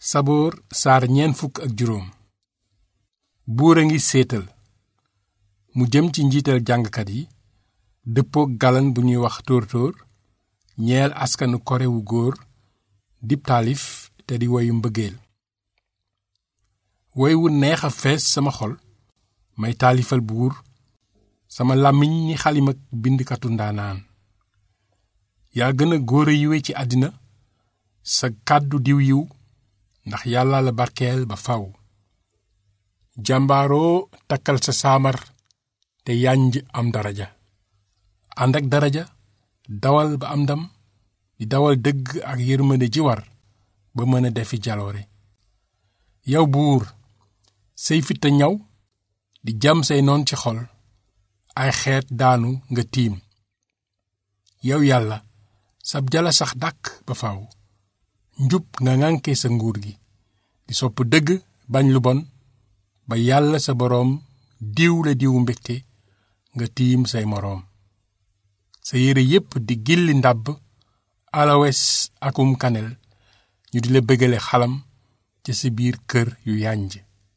saboor saar ñeent fukk ak juróom buur a ngi séetal mu jëm ci njiital jàngkat yi dëppook galan bu ñuy wax tóor-tóor ñeel askanu kore wu góor dib taalif te di woyu mbëggeel woy wu neex a fees sama xol may taalifal buur sama làmmiñ ni xalimak bindkatu ndaanaan yaa gën a góor a yiwe ci àddina sa kàddu diw yiw ndax yàlla la barkeel ba faw jàmbaaroo takkal sa saamar te yànj am daraja ànd ak daraja dawal ba am ndam di dawal dëgg ak yërmande ji war ba mën a defi jaloore yow buur say fitta ñaw di jam say noon ci xol ay xeet daanu nga tiim yow yàlla sab jala sax dàkk ba faw njub nga ŋànke sa nguur gi di sopp dëgg bañ lu bon ba yàlla sa boroom diw la diwu mbégte nga tiim say moroom sa yére yépp di gilli ndàbb alawes akum kanel ñu di la bëggale xalam ca sa biir kër yu yànj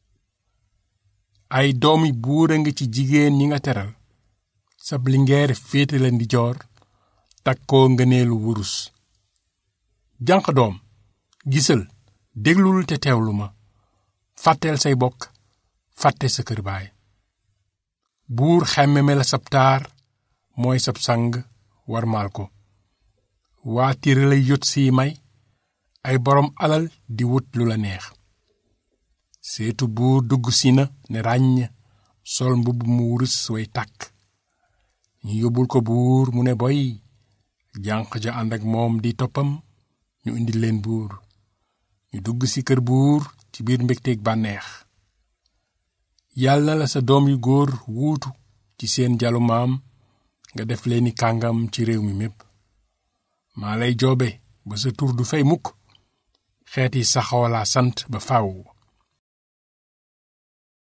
ay doomi buur a ngi ci jigéen ñi nga teral sab lingeer féete la ndi joor takkoo ngëneelu wurus janq doom gisal déglul te teewlu ma fàtteel say bokk fàtte sa kër baay buur xemmeme la sab taar mooy sab sang warmaal ko waa tire lay yot siy may ay boroom alal di wut lu la neex seetu buur dugg si na ne ràññ sol mbubb mu wurus way tàkk ñu yóbbul ko buur mu ne boy jànq ja ànd ak moom di toppam ñu indi leen buur ñu dugg ci kër buur ci biir mbégteeg bànneex yàlla la sa doom yu góor wuutu ci seen jalu maam nga def leeni kàngam ci réew mi mépp maa lay joobe ba sa tur du fay mukk xeeti saxoolaa sant ba faw